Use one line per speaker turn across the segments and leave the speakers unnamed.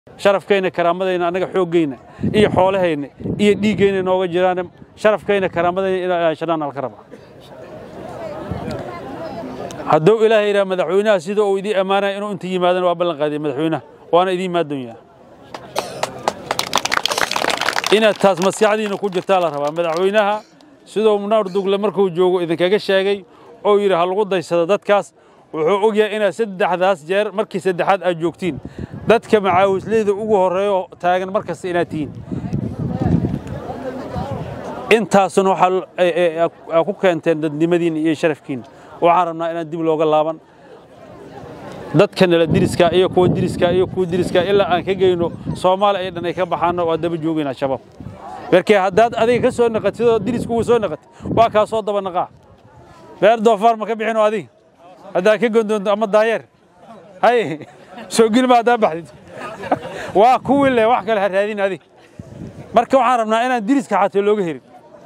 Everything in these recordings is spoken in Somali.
sharafkayna karaamadayna annaga xooggayna iyo xoolahayna iyo dhiiggayna nooga jiraan sharafkayna karaamadayna inaan ilaashadaan alka raba hadduu ilaahay yidhaha madaxweynaha sida uu idiin ammaanaya inuu inta yimaadana waa ballan qaadiyay madaxweynaha waana idiin maaddoonyaa inaad taas maskaxdiina ku jirtaa la rabaa madaxweynaha siduu munaar dugle markuu joogo idinkaga sheegay oo yidhi ha lagu daysado dadkaas wuxuu ogyahay inaad saddexdaas jeer markii saddexaad aad joogtiin dadka macaawisleyda ugu horreeyo taagan mar kasta inaad tihiin intaasuna waxaa ku keenteen dadnimadiinna iyo sharafkiinna waxaan rabnaa inaan dib looga laaban dadka nala diriska iyo kuwa diriska iyo kuwa diriska ilaa aan ka geyno soomaali ay dhan ay ka baxaanno waa daba joogaynaa shabaab markee haddaad adiga ka soo naqatid oo dirisku uu soo naqatid waa kaa soo daba naqaa reer doofaar ma ka bixinoo adiga haddaad ka gondoonto ama daayeer hay soo gilma haddaa baxdid waa kuwii leh wax kale ha raadin adiga marka waxaan rabnaa inaan diriska xataa looga herin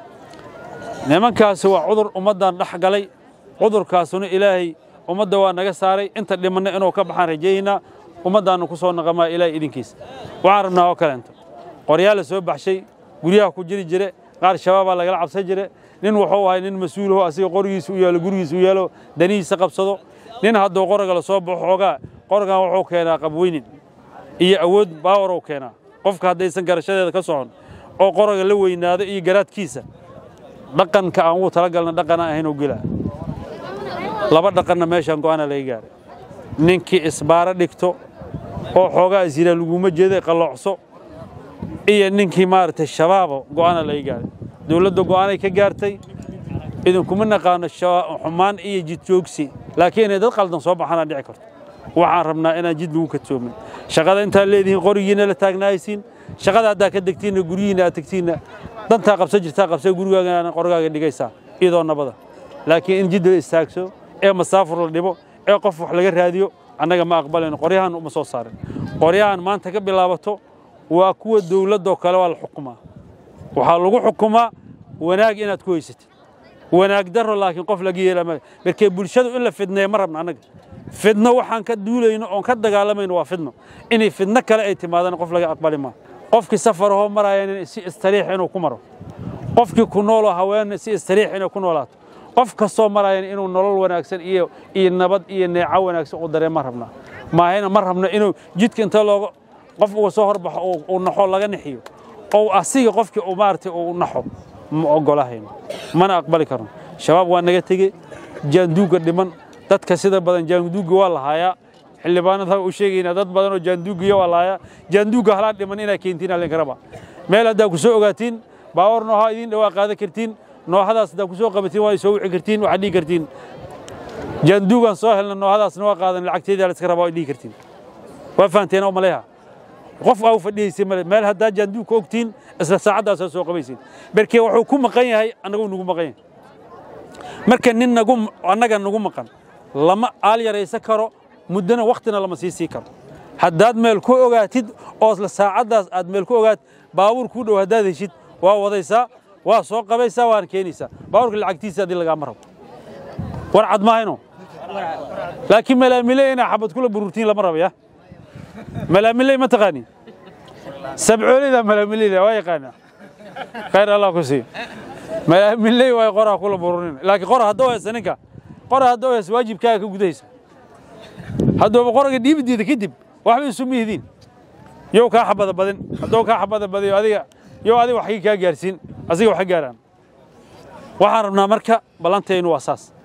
nimankaasi waa cudur ummaddan dhex galay cudurkaasuna ilaahay ummadda waa naga saaray inta dhimanna inuu ka baxaan rajaynaa ummaddaannu ku soo naqamaa ilaahay idinkiisa waxaan rabnaa oo kaleento qoryaa la soo baxshay guryaha ku jiri jire qaar shabaabaa lagala cabsan jire nin wuxuu ahay nin mas-uulaho asiga qorigiisa u yaalo gurigiisa u yaalo danihiisa qabsado nin hadduu qoriga la soo baxo xoogaa qorigan wuxuu keenaa qabweynin iyo awood baawarow keenaa qofka haddaysan garashadeeda ka socon oo qoriga la weynaado iyo garaadkiisa dhaqanka aan ugu talagalna dhaqanaan ahayn oo gelaa laba dhaqanna meeshaan go'aana laga gaaray ninkii isbaaro dhigto oo xoogaa isyiraa laguma jeeda qalloocso iyo ninkii maaragtay shabaabo go'aana laga gaaray dowladda go'aanay ka gaartay idinkuma naqaano xumaan iyo jidjoogsi laakiin inay dad qaldan soo baxaanaa dhici karto waxaan rabnaa inaan jid lagu katoomin shaqada intaad leedihiin qorigiina la taagnaaysiin shaqada haddaa ka degtiinna guryihiina aad tegtiinna dantaa qabsan jirtaa qabsee gurigaaga qorigaaga dhigaysaa iyadoo nabada laakiin in jid la istaagso ee masaafur la dhibo ee qof wax laga raadiyo annaga ma aqbalayno qoryahan uma soo saarin qoryahan maanta ka bilaabato waa kuwa dowladdoo kale waa la xukumaa waxaa lagu xukumaa wanaag inaad ku haysatid wanaag darro laakiin qof laga yeelaa male markee bulshadu in la fidneeyo ma rabna annaga fidno waxaan ka duulayno oon ka dagaalamayno waa fidno inay fidno kale ay timaadaan qof laga aqbali maa qofkii safarahoo maraayan si istariix inuu ku maro qofkii ku nooloo haween si istariix inay ku noolaato qof kastoo maraayan inuu nolol wanaagsan iyo iyo nabad iyo neeco wanaagsan u dareema rabnaa maahayna ma rabno inuu jidka inta looga qof uga soo horbaxo uu naxo laga nixiyo oo asiga qofkii uu maaragtay uu naxo ma ogolahayno mana aqbali karno shabaab waa naga tege jaanduugga dhiman dadka sida badan jaanduugga waa lahaayaa xildhibaanada u sheegaynaa dad badan oo jaanduuggiya waa lahaayaa jaanduugga halaa dhiman inaa keentiin alinka raba meel haddaa ku soo ogaatiin baawar noohaa idiin dhawaa qaadan kartiin noohadaas haddaa ku soo qabatiin waa soo wici kartiin waxaad dhihi kartiin jaanduugaan soo helna noohadaasna waa qaadan lacagteedaa la iska rabaa waad dhihi kartiin waa fahanteen oo maleeha qof aa u fadhiyaysay male meel haddaa jaanduugka ogtiin isla saacaddaasaa soo qabaysin markee wuxuu ku maqan yahay annagu nagu maqan yahay marka nin nagu annaga nagu maqan lama aal yaraysan karo muddona wakhtina lama sii sii karo haddaad meel ku ogaatid oo isla saacaddaas aad meel ku ogaat baabuur kuu dhow haddaad heshid waa wadaysaa waa soo qabaysaa waana keenaysaa baabuurka lacagtiisa haddii lagaama rabo war cad maahayno laakiin malaamile inaa xabad kula bururtiin lama rabo ya malaamiley ma taqaanin sabcoolida malaamileyda waa yaqaanaa khayr allah ku siiyo malaamiley waa qoraa kula bururin laakiin qora hadduu haysa ninka qora hadduu haysa waajibkaaga ka gudahaysa hadduuba qoraga dhiibideeda kadib waxba isu mihidiin yow kaa xabada badin hadduu kaa xabada badiyo adiga yow adiga waxgii kaa gaarsiin asiga wax ka gaaraan waxaan rabnaa marka ballantaynu waa saas